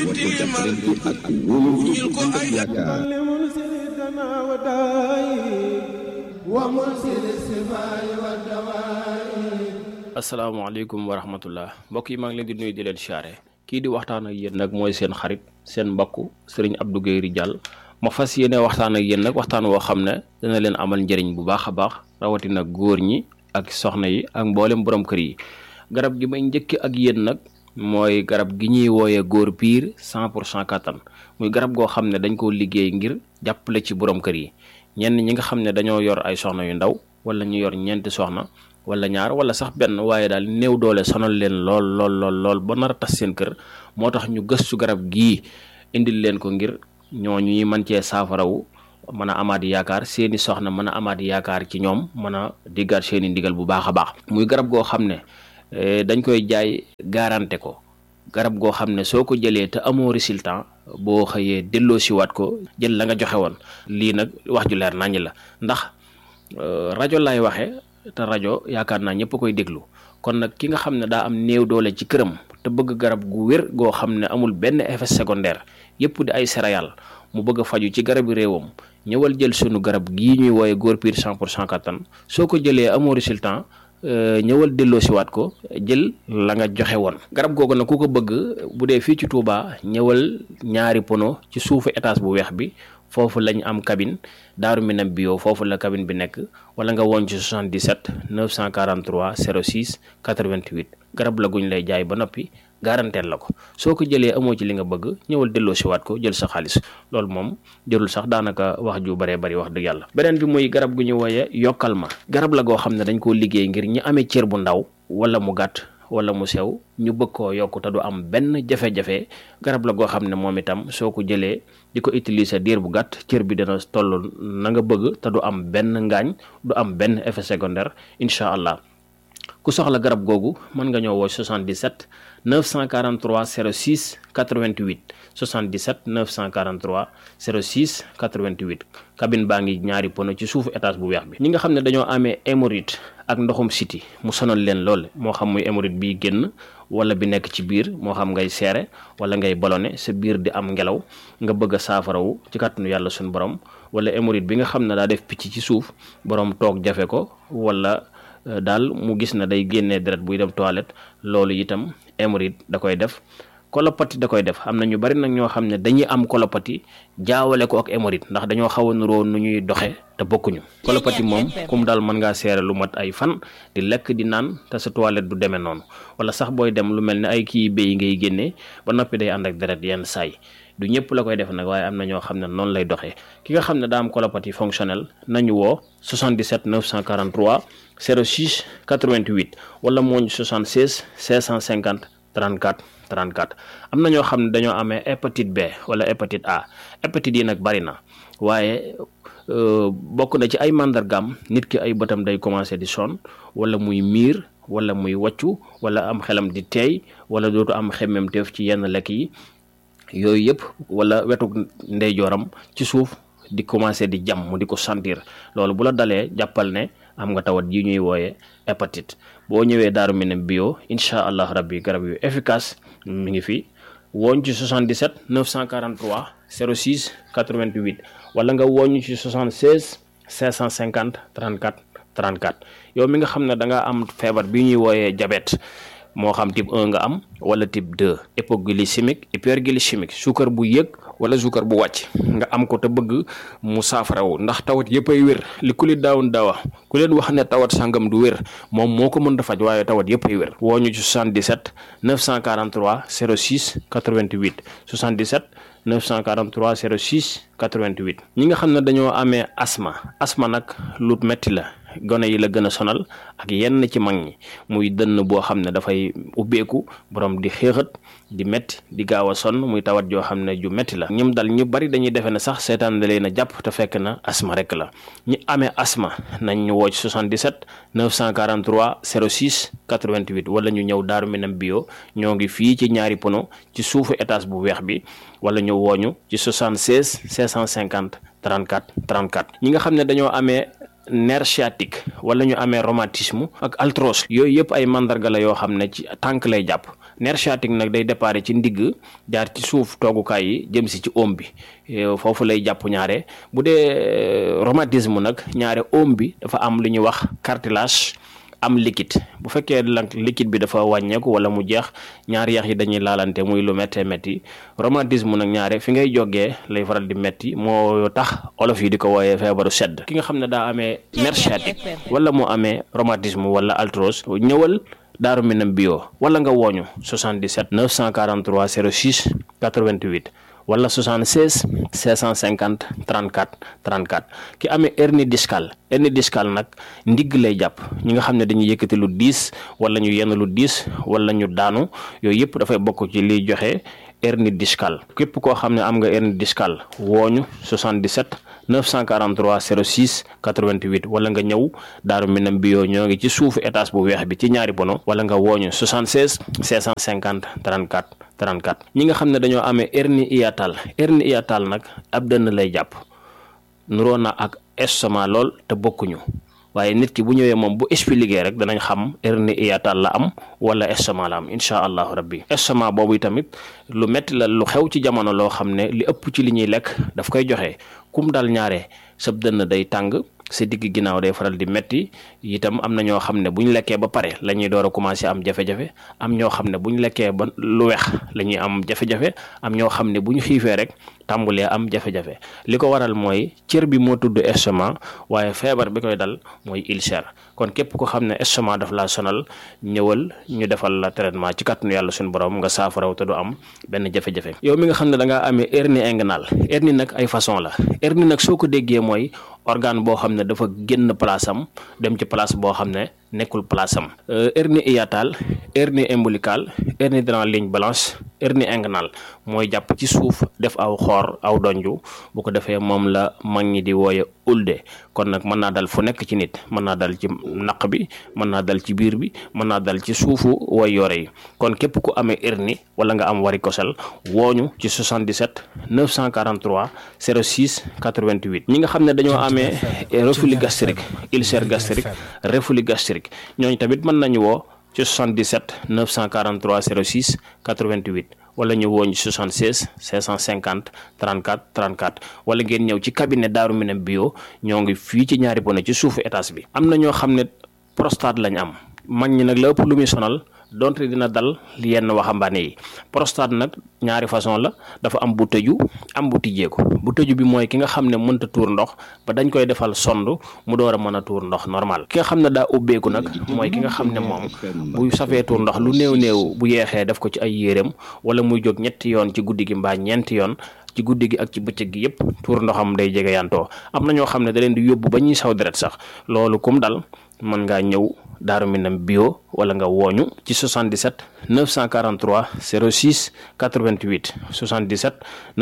woote jàppalante ak wóolu bu ànd ak yaakaar asalaamaaleykum wa rahmatullah mbokk yi maa ngi leen di nuyu di leen siyaare kii di waxtaan ak yéen nag mooy seen xarit seen mbokk sëriñ Abdou Guèye Ridial ma fas yéene waxtaan ak yéen nag waxtaan woo xam ne dana leen amal njëriñ bu baax a baax rawatina góor ñi ak soxna yi ak mboolem borom kër yi garab gi may njëkk ak yéen nag mooy garab gi ñuy wooyee góor piir cent pour cent kattan muy garab goo xam ne dañ koo liggéey ngir jàppale ci borom kër yi ñenn ñi nga xam ne dañoo yor ay soxna yu ndaw wala ñu yor ñeenti soxna wala ñaar wala sax benn waaye daal néew doole sonal leen lool lool lool lool ba nar a tas seen kër moo tax ñu gëstu garab gii indil leen ko ngir ñooñu ñuy mën cee saafarawu mën a amaat yaakaar seeni soxna mën a amaat yaakaar ci ñoom mën a diggaat seeni ndigal bu baax a baax muy garab goo xam ne dañ koy jaay garanté ko garab goo xam ne soo ko jëlee te amoo résultat boo xëyee delloo siwaat ko jël la nga joxe woon lii nag wax ju leer naññ la ndax rajo lay waxe te rajo yaakaar naa ñëpp koy déglu kon nag ki nga xam ne daa am néew doole ci këram te bëgg garab gu wér goo xam ne amul benn effet secondaire yëpp di ay céréales mu bëgg a faju ci garabi réewam ñëwal jël sunu garab gii ñuy wooye góor piir 100 pour cent kattan soo ko jëlee amoo résultat ñëwal delloo siwaat ko jël la nga joxe woon garab googu nag ku ko bëgg bu dee fii ci Touba ñëwal ñaari pono ci suufu étage bu weex bi foofu lañ am cabine daaru minam bio foofu la cabine bi nekk wala nga woon ci 77 943 06 88 garab la guñ lay jaay ba noppi garanteel la ko soo ko jëlee amoo ci li nga bëgg ñëwal delloo siwaat ko jël sa xaalis loolu moom jërul sax daanaka wax ju baree bari wax dëgg yàlla beneen bi muy garab gu ñu wooye yokkal ma garab la goo xam ne dañ koo liggéey ngir ñi amee cër bu ndaw wala mu gàtt wala mu sew ñu bëgg koo yokk te du am benn jafe-jafe garab la goo xam ne moom itam soo ko jëlee di ko utiliser diir bu gàtt cër bi dana toll na nga bëgg te du am benn ngaañ du am benn effet secondaire incha allah ku soxla garab googu mën nga ñëw woo 77 943 06 88 77 943 06 88 cabine baa ngi ñaari pono ci suufu étage bu weex bi ñi nga xam ne dañoo amee hémorroïde ak ndoxum siti mu sonal leen lool moo xam muy hémorroïde bi génn wala bi nekk ci biir moo xam ngay seere wala ngay ballonné sa biir di am ngelaw nga bëgg a saafarawu ci kàttanu yàlla suñu borom wala hémorroïde bi nga xam ne daa def picc ci suuf borom toog jafe ko wala daal mu gis na day génnee deret buy dem toilette loolu itam hémorroïde da koy def kolopati da koy def am na ñu bari nag ñoo xam ne dañuy am kolopati jaawale ko ak hémorroïde ndax dañoo xaw a nuroo nu ñuy doxe te bokkuñu kolopati moom comme daal mën ngaa seere lu mat ay fan di lekk di naan te sa toilette du demee noonu wala sax booy dem lu mel ne ay kii béy ngay génnee ba noppi day ànd ak deret yenn saay du ñëpp la koy def nag waaye am na ñoo xam ne noonu lay doxee ki nga xam ne daa am colopathie fonctionnelle nañu woo 77 943 06 88 wala mooñ 76 650 34 34 am na ñoo xam ne dañoo amee hépatite B wala hépatite A hépatite yi nag bari na waaye bokk na ci ay màndargaam nit ki ay bëtam day commencé di sonn wala muy miir wala muy wàccu wala am xelam di teey wala dootu am xemmemteef ci yenn lekk yi yooyu yëpp wala wetu ndeyjooram ci suuf di commencé di jam mu di ko sentir loolu bu la dalee jàppal ne am nga tawat yi ñuy wooye hépatite boo ñëwee daaru minam bio incha allah rabbi garab yu efficace mi ngi fi wooñ ci 77 943 06 88 wala nga wooñ ci 76 550 34 34 yow mi nga xam ne da nga am feebar bi ñuy wooyee diabète moo xam type 1 nga am wala type 2 hypoglycémique hyperglycémique suukar bu yëg wala suukar bu wàcc nga am ko te bëgg mu saafarawu ndax tawat yëpp ay wér li ku li daawun daawa ku leen wax ne tawat sangam du wér moom moo ko mën a faj waaye tawat yëpp ay wér woo ñu ci 77 943 06 88 77 943 06 88 ñi nga xam ne dañoo amee asma asma nag lu metti la gone yi la gën a sonal ak yenn ci mag ñi muy dënn boo xam ne dafay ubbeeku borom di xéexat di metti di gaaw a sonn muy tawat joo xam ne ju metti la ñoom dal ñu bari dañuy defe ne sax seetaan da leen a jàpp te fekk na asma rek la ñi amee asma nañ ñu woo ci 77 943 06 88 wala ñu ñëw daaru minam bio ñoo ngi fii ci ñaari pono ci suufu étage bu weex bi wala ñu wooñu ci 76 550 34 34 ñi nga xam ne dañoo amee nerf sciatique wala ñu amee rhumatisme ak arthrose yooyu yëpp ay mandarga la yoo xam ne ci tànk lay jàpp nerf sciatique nag day déparé ci ndigg jaar ci suuf toogukaay yi jëm si ci oom bi foofu lay jàpp ñaare bu dee rhumatisme nag ñaare oom bi dafa am lu ñuy wax cartilage am liquide bu fekkee nag liquide bi dafa wàññeeku wala mu jeex ñaari yax yi dañuy laalante muy lu méttee métti rhumatisme nag ñaare fi ngay jógee lay faral di métti moo tax olof yi di ko wooyee feebaru sedd ki nga xam ne daa amee nerf sciatique wala moo amee rhumatisme wala arthrose ñëwal Daaru Minam bio wala nga wooñu 77 943 06 88 wala 76 650 34 34 ki amee hernie discale hernie discale nag ndigg lay jàpp ñi nga xam ne dañuy yëkkati lu diis wala ñu yenn lu diis wala ñu daanu yooyu yëpp dafay bokk ci liy joxe hernie discale képp koo xam ne am nga hernie discale wooñu 77 943 06 88 wala nga ñëw Daaru Minam bio ñoo ngi ci suufu étage bu weex bi ci ñaari bono wala nga wooñu 76 650 34 34 ñi nga xam ne dañoo amee hernie hiatale hernie hiatale nag ab dënn lay jàpp nuroo na ak estomac lool te bokkuñu waaye nit ki bu ñëwee moom bu expliqué rek danañ xam hernie hiatale la am wala estomac la am incha allahu rabbi estomac boobu tamit lu metti la lu xew ci jamono loo xam ne li ëpp ci li ñuy lekk daf koy joxe kum dal ñaare sab dënn day tàng sa digg ginnaaw day faral di metti itam am na ñoo xam ne bu ñu lekkee ba pare la ñuy door a commencé am jafe-jafe am ñoo xam ne bu ñu lekkee ba lu weex la ñuy am jafe-jafe am ñoo xam ne bu ñu xiifee rek tàmbulee am jafe-jafe li ko waral mooy cër bi moo tudd estomac waaye feebar bi koy dal mooy ulcère kon képp ko xam ne estomac daf laa sonal ñëwal ñu defal la traitement ci kàttanu yàlla suñu borom nga saafaraw te du am benn jafe-jafe yow mi nga xam ne da ngaa amee hernie inguinale hernie nag ay façon la hernie nag soo ko déggee mooy organe boo xam ne dafa génn place am dem ci place boo xam ne nekkul place am hernie hiatale hernie ombilicale hernie dans ligne blanche hernie inguinale mooy jàpp ci suuf def aw xoor aw donju bu ko defee moom la mag ñi di wooye ulde kon nag mën naa dal fu nekk ci nit mën naa dal ci naq bi mën naa dal ci biir bi mën naa dal ci suufu way yore yi kon képp ku amee hernie wala nga am varicocèle wooñu ci 77 943 06 88 ñi nga xam ne dañoo amee reflux gastrique ulcère gastrique reflux gastrique ñooñu tamit mën nañu woo ci 77 943 06 88 wala ñu woo ñu 76 550 34 34 wala ngeen ñëw ci cabinet Daaru Minam bio ñoo ngi fii ci ñaari bone ci suufu étage bi. am na ñoo xam ne prostate lañ am mag ñi nag la ëpp lu muy sonal donte dina dal yenn waxambaane yi prostate nag ñaari façon la dafa am bu tëju am bu tijjeeku bu tëju bi mooy ki nga xam ne mënta tuur ndox ba dañ koy defal sond mu door a mën a tuur ndox normal ki nga xam ne daa ubbeeku nag mooy ki nga xam ne moom bu safee tuur ndox lu néew néew bu yeexee def ko ci ay yéreem wala muy jóg ñetti yoon ci guddi gi mbaa ñeenti yoon ci guddi gi ak ci bëccëg gi yëpp tuur ndoxam day jege yantoo am na ñoo xam ne da leen di yóbbu ba ñuy saw deret sax loolu kum dal mën ngaa ñëw Daaru Minam bio wala nga wooñu ci 77 943 06 88 77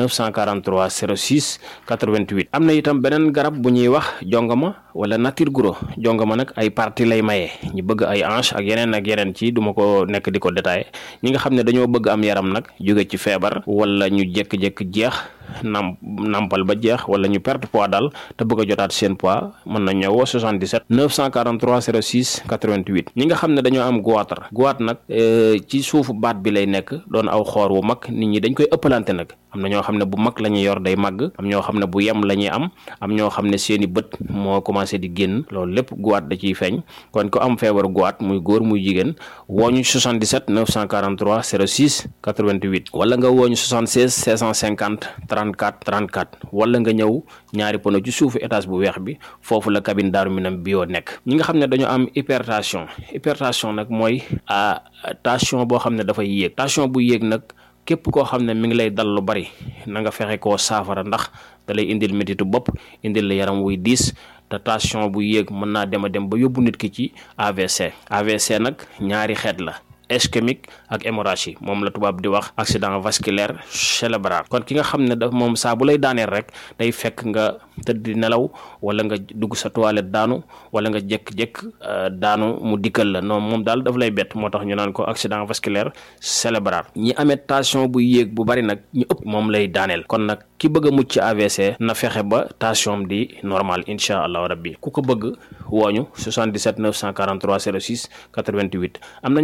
943 06 88 am na itam beneen garab bu ñuy wax jongama wala nature guro jongama nag ay partie lay maye ñu bëgg ay hanche ak yeneen ak yeneen ci duma ko nekk di ko détaillé ñi nga xam ne dañoo bëgg am yaram nag jóge ci feebar wala ñu jékki-jékki jeex nam nampal ba jeex wala ñu perte poids daal te bëgg a jotaat seen poids mën na ñëwoo 77 943 06 88 ñi nga xam ne dañoo am goitre goitre nag ci suufu baat bi lay nekk doon aw xoor wu mag nit ñi dañ koy ëppalante nag am na ñoo xam ne bu mag la ñuy yor day màgg am ñoo xam ne bu yem la ñuy am am ñoo xam ne seeni bët moo commencé di génn loolu lépp goitre da ciy feeñ kon ko am feebaru goitre muy góor muy jigéen wooñu 77 943 06 88 wala nga wooñu 76 650 34 34 wala nga ñëw ñaari pono ci suufu étage bu weex bi foofu la cabine Daaru Minam bio nekk ñi nga xam ne dañoo am hypertension hypertension nag mooy tension boo xam ne dafay yéeg tension bu yéeg nag képp koo xam ne mi ngi lay dal lu bari na nga fexe koo saafara ndax da lay indil métitu bopp indil la yaram wuy diis te tension bu yéeg mën naa dem a dem ba yóbbu nit ki ci AVC AVC nag ñaari xeet la ischémique ak hémorragie moom la tubaab di wax accident vasculaire cérébral kon ki nga xam ne daf moom saa bu lay daaneel rek day fekk nga tëdd di nelaw wala nga dugg sa toilette daanu wala nga jékk-jékk daanu mu dikkal la non moom daal daf lay bett moo tax ñu naan ko accident vasculaire cérébral ñi amee tension bu yéeg bu bari nag ñu ëpp moom lay daaneel kon nag ki bëgg a mucc ci AVC na fexe ba tension di normal incha allahu rabbi ku ko bëgg wooñu 77 943 06 88 am na ñoo xam ne dañoo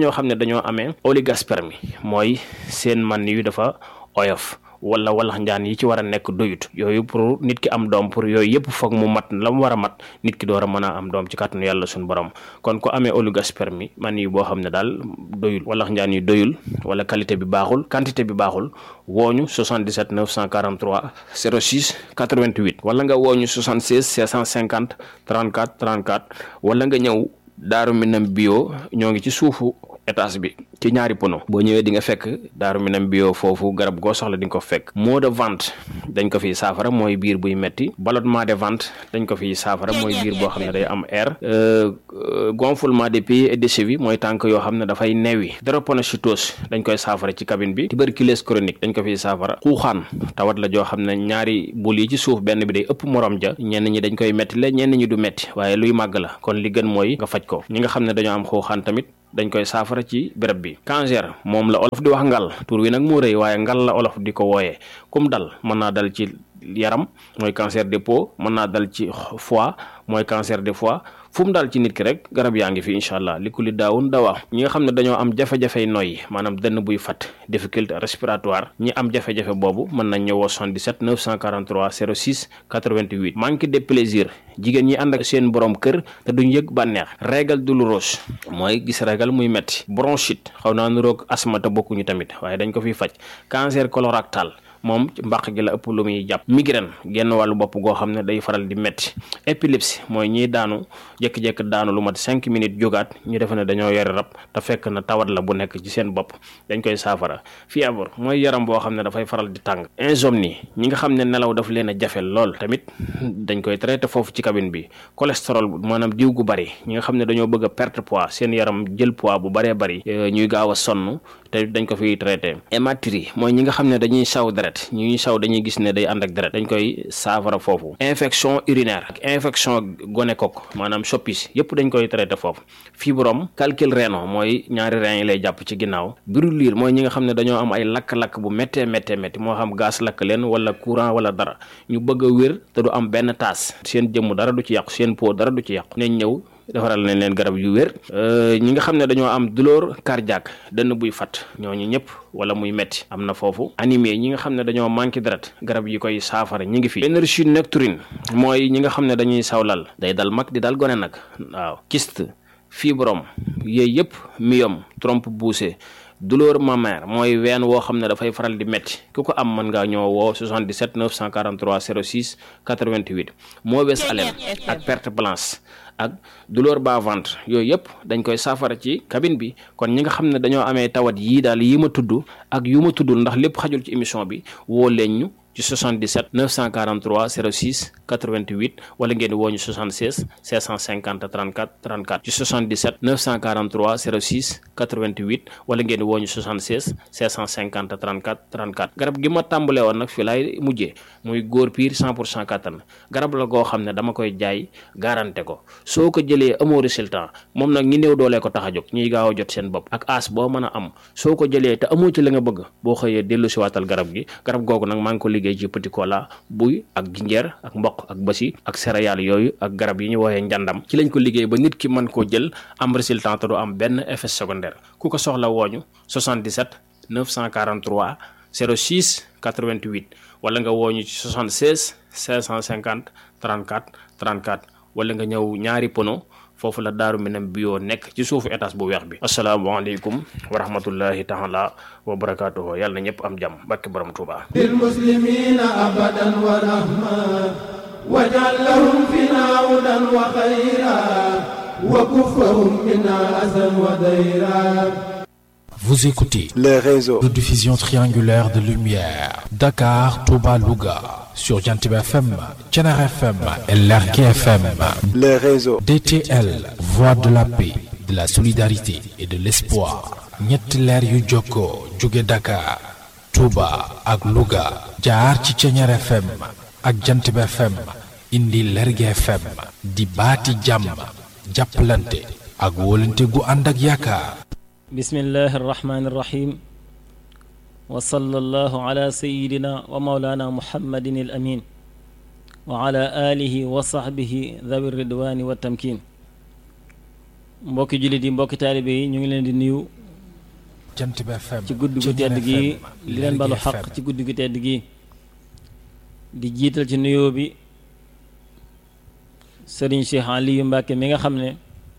dañoo amee oligospermie mooy seen man yu dafa oyof wala walax njaan yi ci war a nekk doyut yooyu pour nit ki am doom pour yooyu yëpp foog mu mat la mu war a mat nit ki door a mën a am doom ci kàttanu yàlla suñu borom kon ku amee oligospermie man yi boo xam ne daal doyul walax njaan yi doyul wala qualité bi baaxul quantité bi baaxul wooñu 77 943 06 88 wala nga wooñu 76 650 34 34 wala nga ñëw daaru minam bio ñoo ngi ci suufu étage bi ci ñaari pono boo ñëwee di nga fekk daaru minam bio foofu garab goo soxla di nga ko fekk maux de ventre dañ ko fiy saafara mooy biir buy metti ballonnement de ventre dañ ko fiy saafara mooy biir boo xam ne day am air gonflement des pieds et des chevilles mooy tànk yoo xam ne dafay neewi drépanocytose dañ koy saafara ci cabine bi tuberculose chronique dañ ko fiy saafara xuuxaan tawat la joo xam ne ñaari bul yi ci suuf benn bi day ëpp morom ja ñenn ñi dañ koy metti la ñenn ñi du metti waaye luy màgg la kon li gën mooy nga faj ko ñi nga xam ne dañoo am xuuxaan tamit dañ koy saafara ci béréb bi cancer moom la olof di wax ngal tur wi nag moo rëy waaye ngal la olof di ko wooyee kum dal mën naa dal ci yaram mooy cancer des peaux mën naa dal ci foie mooy cancer des foie fu mu daal ci nit ki rek garab yaa ngi fi incha allah li ku li daawun dawaa ñi nga xam ne dañoo am jafe-jafey noyyi maanaam dënn buy fat difficulté respiratoire ñi am jafe-jafe boobu mën nañ ñëwoo 77 943 06 88 manque de plaisir jigéen ñi ànd ak seen borom kër te duñ yëg bànneex régal douloureuse mooy gis régal muy metti bronchite xaw naa nuroog asthme te bokkuñu tamit waaye dañ ko fiy faj cancer colorectal moom mbaq gi la ëpp lu muy jàpp migraine genn wàllu bopp goo xam ne day faral di metti épilepsie mooy ñiy daanu jékki-jékki daanu lu mat cinq minutes jógaat ñu defe ne dañoo yore rab te fekk na tawat la bu nekk ci seen bopp dañ koy saafara fièvre mooy yaram boo xam ne dafay faral di tàng insomnie ñi nga xam ne nelaw daf leen a jafe lool tamit dañ koy traité foofu ci cabine bi cholestérol maanaam diw gu bari ñi nga xam ne dañoo bëgg a perte poids seen yaram jël poids bu baree bari ñuy gaaw a sonn te dañ ko fiy traité hématurie mooy ñi nga xam ne dañuy saw deret ñuy saw dañuy gis ne day ànd ak deret dañ koy saafara foofu infection urinaire ak infection gonocoque maanaam soppis yëpp dañ koy traité foofu fibrome calcul rénal mooy ñaari rein yi lay jàpp ci ginnaaw brûlure mooy ñi nga xam ne dañoo am ay lakk-lakk bu méttee méttee métti moo xam gaz lakk leen wala courant wala dara ñu bëgg a wér te du am benn taas seen jëmm dara du ci yàqu seen peau dara du ci yàqu nañ ñëw defaral nañ leen garab yu wér ñi nga xam ne dañoo am douleur cardiaque dënn buy fat ñooñu ñëpp wala muy metti am na foofu anémie ñi nga xam ne dañoo manqué deret garab yi koy saafara ñi ngi fi énergie nocturne mooy ñi nga xam ne dañuy sawlal day dal mag di dal gone nag waaw kyste fibrome yooyu yëpp myome trompe poussée douleur mammaire mooy ween woo xam ne dafay faral di métti ku ko am mën ngaa ñëw woo 77 943 06 88 mauvaise haleine ak perte blanche ak douleur bas ventre yooyu yëpp dañ koy saafara ci cabine bi kon ñi nga xam ne dañoo amee tawat yii daal yi ma tudd ak yu ma tuddul ndax lépp xajul ci émission bi woo leen ñu ci 77 943 06 88 wala ngeen woo ñu 76 650 34 34 ci 77 943 06 88 wala ngeen woo ñu 76 650 34 34 garab gi ma tàmbalee woon nag fii laay mujjee muy góor piir 100 pour cent kattan garab la goo xam ne dama koy jaay garanté ko soo ko jëlee amoo résultat moom nag ñi néew doolee ko tax a jóg ñuy gaaw a jot seen bopp ak as boo mën a am soo ko jëlee te amoo ci la nga bëgg boo xëyee dellu si waatal garab gi garab googu nag maa ngi ko liggéey ci petit cola buy ak jinjeer ak mboq ak basi ak céréales yooyu ak garab yi ñu woowee njàndam ci lañ ko liggéey ba nit ki mën koo jël am résultat te du am benn effet secondaire ku ko soxla wooñu 77 943 06 88 wala nga wooñu ci 76 550 34 34 wala nga ñëw ñaari pono foofu la daaru minam bio nekk ci suufu étage bu weex bi asalaamaaleykum wa rahmatullahi taala wa barakaatuhu yàlla na ñëpp am jàmm barke borom Tuuba للمسلمين أبدا ورحمة واجعل لهم فينا هدى وخيرا وكفهم منا أذى وديرا Vous écoutez les réseaux. de diffusion triangulaire de lumière. Dakar, Touba, Louga. Sur Jantib FM, Tchenar FM et Lergue FM. les réseaux. DTL, voix de la paix, de la solidarité et de l'espoir. ñetti leer yu jokkoo jóge Dakar, Touba ak Louga. jaar ci Tchenar FM ak Jantib FM. indi Lergue FM. di baati jàmm. jàppalante ak wóolante gu ànd ak yaakaar. bismillahi irrahmani irrahim wa sallallahu ala sayidina wa maulana muhammadin al amin wa ala alihi wa sahbihi dhawi ridwani wa tamkin mbokki jullit yi mbokki taalibe yi ñu ngi leen di nuyu Jant bi FM ci guddi gu tedd gi li leen balu xaq ci guddi gu tedd gi di jiital ci nuyoo bi sëriñ Cheikh Aliou Mbacke mi nga xam ne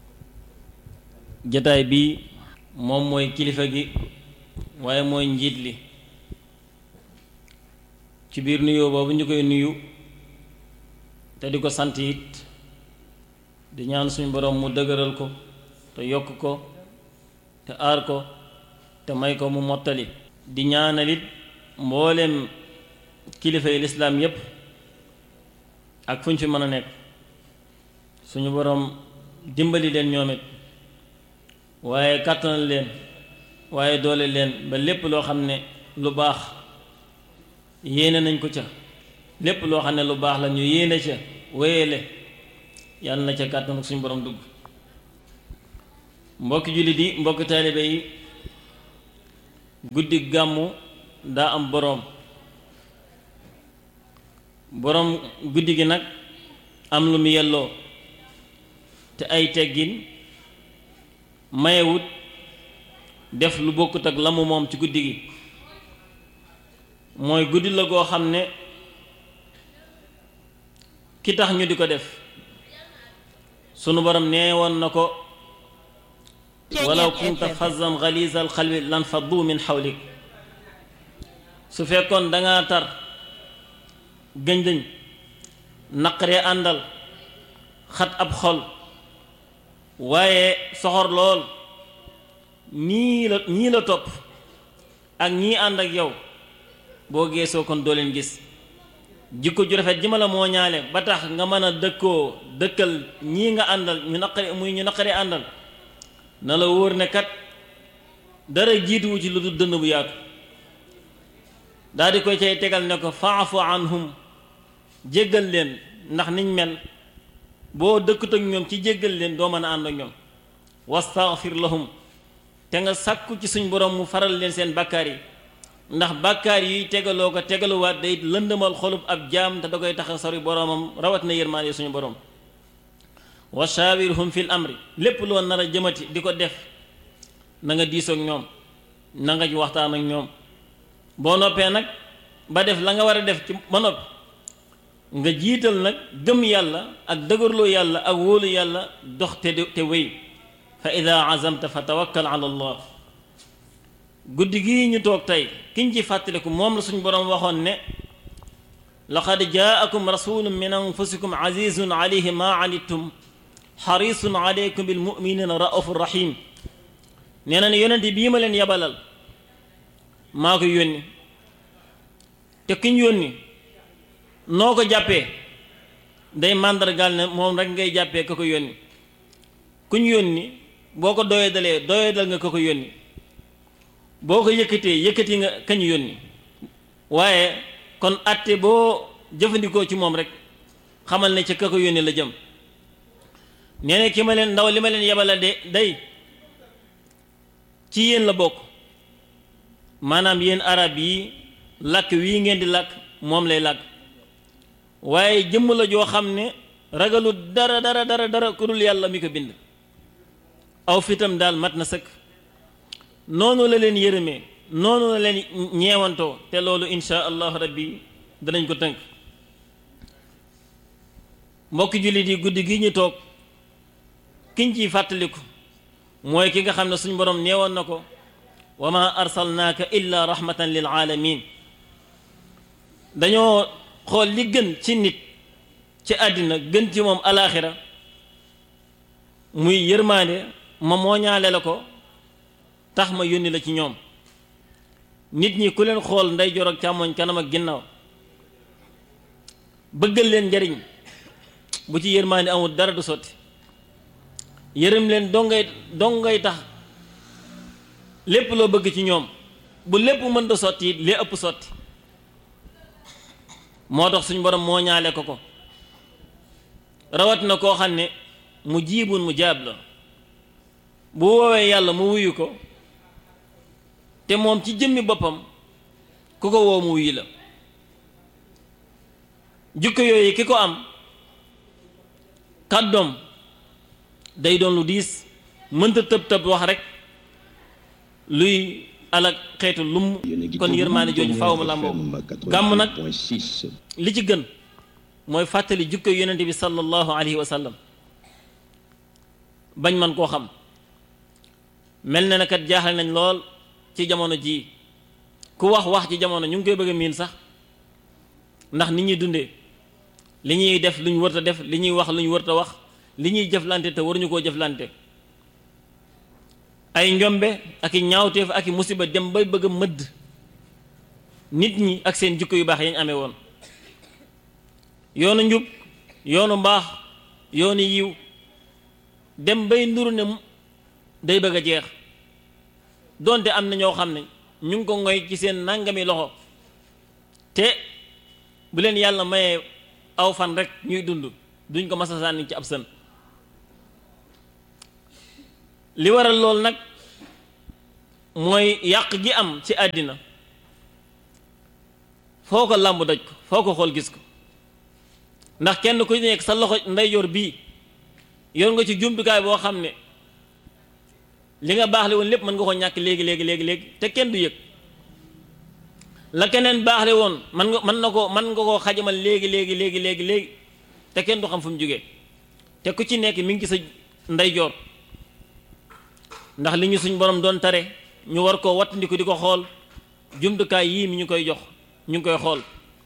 jataay bi moom mooy kilifa gi waaye mooy njiit li ci biir nuyoo boobu ñu koy nuyu te di ko sant it di ñaan suñu boroom mu dëgëral ko te yokk ko te aar ko te may ko mu mottali di ñaanal it mbooleem kilifa yi lislaam yépp ak fu ñu fi mën a nekk suñu boroom dimbali leen ñoom it waaye kàttanal leen waaye doole leen ba lépp loo xam ne lu baax yéene nañ ko ca lépp loo xam ne lu baax la ñu yéene ca wéyale yàlla na ca kàttan suñu borom dugg mbokki jullit yi mbokki taalibe yi guddi gàmmu daa am boroom boroom guddi gi nag am lu mu yelloo te ay teggin mayewut def lu bokkut ak la mu moom ci guddi gi mooy guddi la goo xam ne ki tax ñu di ko def sunu borom nee woon na ko walaw kunta fazzan galizal xalbi lan faddu min xawlik su fekkoon dangaa tar gëñ-gëñ naqaree àndal xat ab xol waaye soxor lool ñii la ñii la topp ak ñii ànd ak yow boo geesoo kon doo leen gis jikko ju rafet ji ma la moo ñaale ba tax nga mën a dëkkoo dëkkal ñii nga àndal ñu naqari muy ñu naqaree àndal na la wóor ne kat dara jiituwu ci lu dul dënn bu yaatu daal di koy cay tegal ne ko faafu anhum jéggal leen ndax niñ mel boo dëkkut ak ñoom ci jéggal leen doo mën a ànd ak ñoom wastaghfir lahum te nga sàkku ci suñ borom mu faral leen seen bàkkaar yi ndax bàkkaar yi tegaloo ko tegaluwaat day lëndëmal xolub ab jaam te da koy tax a sori boromam rawat na yërmaande suñu borom wa shaawirhum fil amri lépp loo nar a jëmati di ko def na nga diisoog ñoom na nga ci waxtaan ak ñoom boo noppee nag ba def la nga war a def ci ba noppi nga jiital nag gëm yàlla ak dëgërloo yàlla ak wóolu yàlla dox te te wéy fa ida azamta fa tawakkal ala allah guddi gii ñu toog tey kiñ ci fàttaliku moom la suñu boroom waxoon ne laqad jaakum rasulun min anfusikum azizun alayhi ma anittum xarisun aleykum bil muminina raufur rahim nee na ne yonente bii ma leen yabalal maa ko yónni te kiñ yónni noo ko jàppee day màndargaal ne moom rek ngay jàppee ka ko yónni kuñ yónni boo ko doyee dalee doyee dal nga ka ko yónni boo ko yëkkatee yëkkati nga kañ yónni waaye kon atte boo jëfandikoo ci moom rek xamal ne ca ka ko yónni la jëm nee na ki ma leen ndaw li ma leen yebala de day ci yéen la bokk maanaam yéen arab yi làkk wii ngeen di làkk moom lay làkk waaye jëmm la joo xam ne ragalu dara dara dara dara ku dul yàlla mi ko bind aw fitam daal mat na sëkk noonu la leen yërëmee noonu la leen ñeewantoo te loolu insha allahu rabbi danañ ko tënk mbokki jullit yi guddi gi ñu toog kiñ ciy fàttaliku mooy ki nga xam ne suñ borom neewoon na ko wa ma arsalnaaka illa rahmatan lil aalamin dañoo xool li gën ci nit ci àddina gën ci moom alaaxira muy yërmaande ma mooñaale la ko tax ma yónni la ci ñoom nit ñi ku leen xool ndeyjoor ak càmmoñ kanam ak ginnaaw bëggal leen njariñ bu ci yërmaande amul dara du sotti yërëm leen dongay dongay tax lépp loo bëgg ci ñoom bu lépp mën da sotti it lee ëpp sotti moo tax suñ borom moo ñaale ko ko rawat na koo xam ne mu jiibun mu jaab la bu woowee yàlla mu wuyu ko te moom ci jëmmi boppam ku ko woo mu wuyu la jukko yooyu ki ko am kàddoom day doon lu diis mënta tëb tëb wax rek luy alak xeetu lumm kon yërmaande jooju faaw mu làmboo gàmm nag li ci gën mooy fàttali jukko yonente bi sallallahu alayhi wa sallam bañ man koo xam mel na ne kat jaaxal nañ lool ci jamono jii ku wax wax ci jamono ñu ngi koy bëgg a miin sax ndax nit ñuy dundee li ñuy def lu ñu wërta def li ñuy wax lu ñu wërta wax li ñuy jëflante te waruñu koo jëflante ay njombe ak i ñaawteef ak i musiba dem bay bëgg a mëdd nit ñi ak seen jikko yu baax yañ amee woon yoonu njub yoonu mbaax yoonu yiw dem bay nduru ne day bëgg a jeex donte am na ñoo xam ne ñu ngi ko ngoy ci seen nangami loxo te bu leen yàlla mayee aw fan rek ñuy dund duñ ko masa sànni ci ab sën li waral loolu nag mooy yàq gi am ci àddina foo ko làmb daj ko foo ko xool gis ko ndax kenn ku nekk sa loxo ndeyjoor bii yor nga ci jumtukaay boo xam ne li nga baaxle woon lépp mën nga ko ñàkk léegi léegi léegi léegi te kenn du yëg la keneen baaxle woon man nga mën na ko mën nga koo xajamal léegi léegi léegi léegi léegi te kenn du xam fu mu jógee te ku ci nekk mi ngi ci sa ndeyjoor ndax li ñu suñ borom doon tare ñu war koo wattandiku di ko xool jumtukaay yii mi ñu koy jox ñu ngi koy xool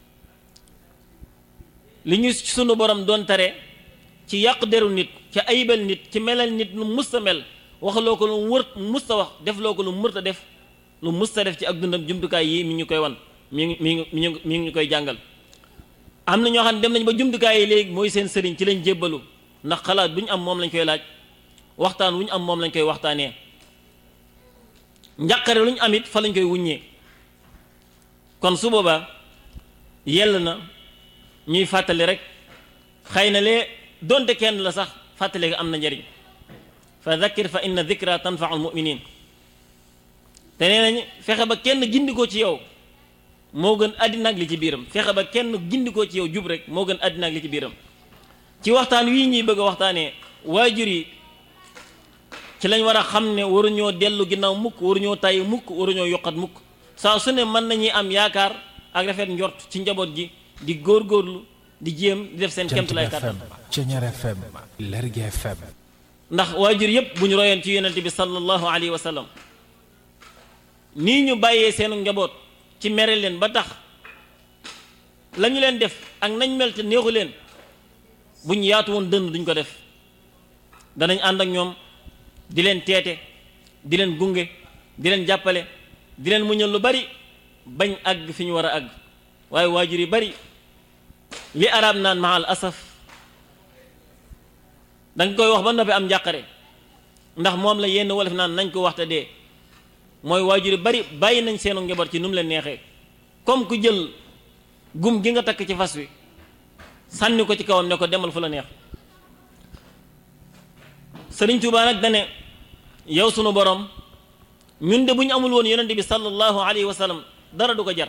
li ñu sunu borom doon tare ci yàq deru nit ci ayibal nit ci melal nit lu musta mel waxloo ko lu wër musta wax def loo ko lu mërta def lu musta def ci ak dundam jumtukaay yii mi ñu koy wan mi ngi mi ngi mi ngi mi ngi ñu koy jàngal am na ñoo xam ne dem nañ ba jumtukaay yi léegi mooy seen sëriñ ci lañ jébbalu ndax xalaat bu ñu am moom lañ koy laaj waxtaan wu ñu am moom lañ koy waxtaanee njàqare lu ñu am it fa lañ koy wuññee kon su boobaa yell na ñuy fàttali rek xëy na lee donte kenn la sax fàttali ga am na njariñ fa dhakkir fa inna dhikra tanfau almuminin te nee nañ fexe ba kenn gindikoo ci yow moo gën àddina ak li ci biiram fexe ba kenn gindikoo ci yow jub rek moo gën àddina ak li ci biiram ci waxtaan wii ñuy bëgg a waxtaanee waajur yi ci lañ war a xam ne waruñoo dellu ginnaaw mukk waruñoo tàyyi mukk waruñoo yokkat mukk saa su ne mën nañuy am yaakaar ak rafet njort ci njaboot gi di góorgóorlu di jéem di def seen kemtalaay kàttan Ceñeer FM Lergui FM ndax waajur yépp bu ñu royoon ci yonente bi sallallahu alayhi wa sallam nii ñu bàyyee seenu njaboot ci mere leen ba tax la ñu leen def ak nañ mel te neexu leen bu ñu yaatu woon dënn duñ ko def danañ ànd ak ñoom di leen teete di leen gunge di leen jàppale di leen muñal lu bari bañ àgg fi ñu war a àgg waaye waajur yi bari li arab naan mahal asaf danga koy wax ba noppi am njàqare ndax moom la yenn wolof naan nañ ko waxta dee mooy waajur yi bari bàyyi nañ seenu njaboot ci nu mu leen neexee comme ku jël gum gi nga takk ci fas wi sànni ko ci kawam ne ko demal fu la neex sëriñ Tuubaa nag dane yow sunu borom ñun de bu ñu amul woon yonente bi sallallahu alayhi wa sallam dara du ko jar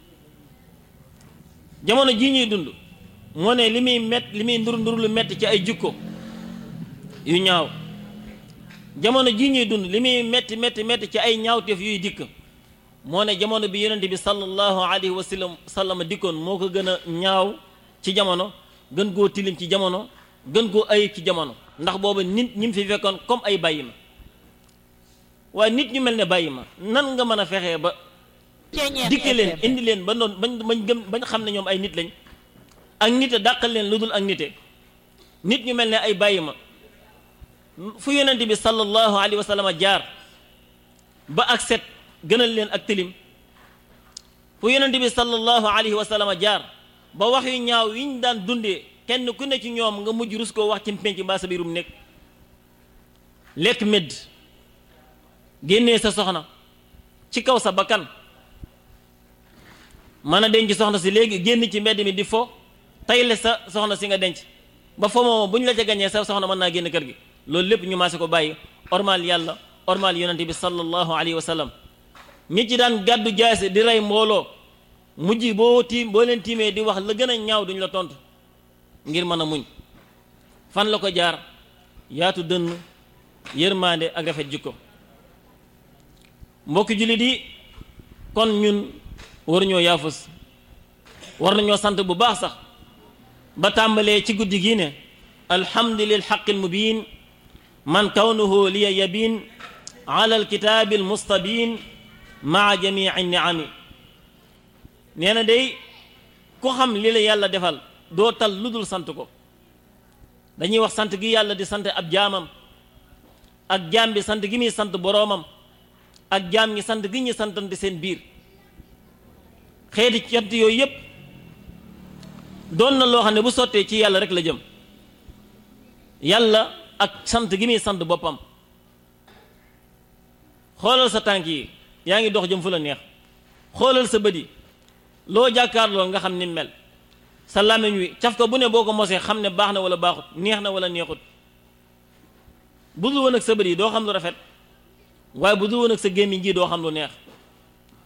jamono jii ñuy dund moo ne li muy mett li muy ndur ndur lu metti ci ay jukko yu ñaaw jamono jii ñuy dund li muy metti metti metti ci ay ñaawteef yuy dikk moo ne jamono bi yonente bi sallallahu alayhi wa sallam sallam dikkoon moo ko gën a ñaaw ci jamono gën koo tilim ci jamono gën koo ayib ci jamono ndax booba nit ñi mu fi fekkoon comme ay bàyyi ma waaye nit ñu mel ne bàyyi ma nan nga mën a fexee ba dikke leen indi leen ba noonu bañ bañ gëm bañ xam ne ñoom ay nit lañ ak nite dàqal leen lu dul ak nite nit ñu mel ne ay bàyyi ma fu yonent bi sallallahu alayhi wa sallam jaar ba ak set gënal leen ak tilim fu yonent bi sallallahu alayhi wa sallam jaar ba wax yu ñaaw yi ñu daan dundee kenn ku ne ci ñoom nga mujj rus koo wax ci mpenc mbaa sa biirum nekk lekk medd génnee sa soxna ci kaw sa bakkan mën a denc soxna si léegi génn ci mbedd mi di fo tayle sa soxna si nga denc ba fo moom bu ñu la ca gañee sa soxna mën naa génn kër gi loolu lépp ñu maase ko bàyyi ormal yàlla ormal yonente bi sallallahu alayhi wa sallam ñi ci daan gàddu jaase di rey mbooloo mujj boo tiim boo leen tiimee di wax la gën a ñaaw duñ la tontu ngir mën a muñ fan la ko jaar yaatu dënn yërmaande ak rafet jikko mbokki jullit yi kon ñun waruñoo yaafus war nañoo sant bu baax sax ba tàmbalee ci guddi gi ne alhamdu lil xaqil mubin man kawnuhu liya yabin ala alkitaabi almustabin maa jamii niami nee na day ku xam li la yàlla defal doo tal lu dul sant ko dañuy wax sant gi yàlla di sant ab jaamam ak jaam bi sant gi muy sant boroomam ak jaam ñi sant gi ñu santante seen biir xeeti cant yooyu yépp doon na loo xam ne bu sottee ci yàlla rek la jëm yàlla ak sant gi muy sant boppam xoolal sa tànk yi yaa ngi dox jëm fu la neex xoolal sa bët yi loo jàkkaarloo nga xam ni mel sa làmmiñ wi caf ko bu ne boo ko mosee xam ne baax na wala baaxut neex na wala neexut bu dul woon ak sa bët yi doo xam lu rafet waaye bu dul woon ak sa gémmiñ gi doo xam lu neex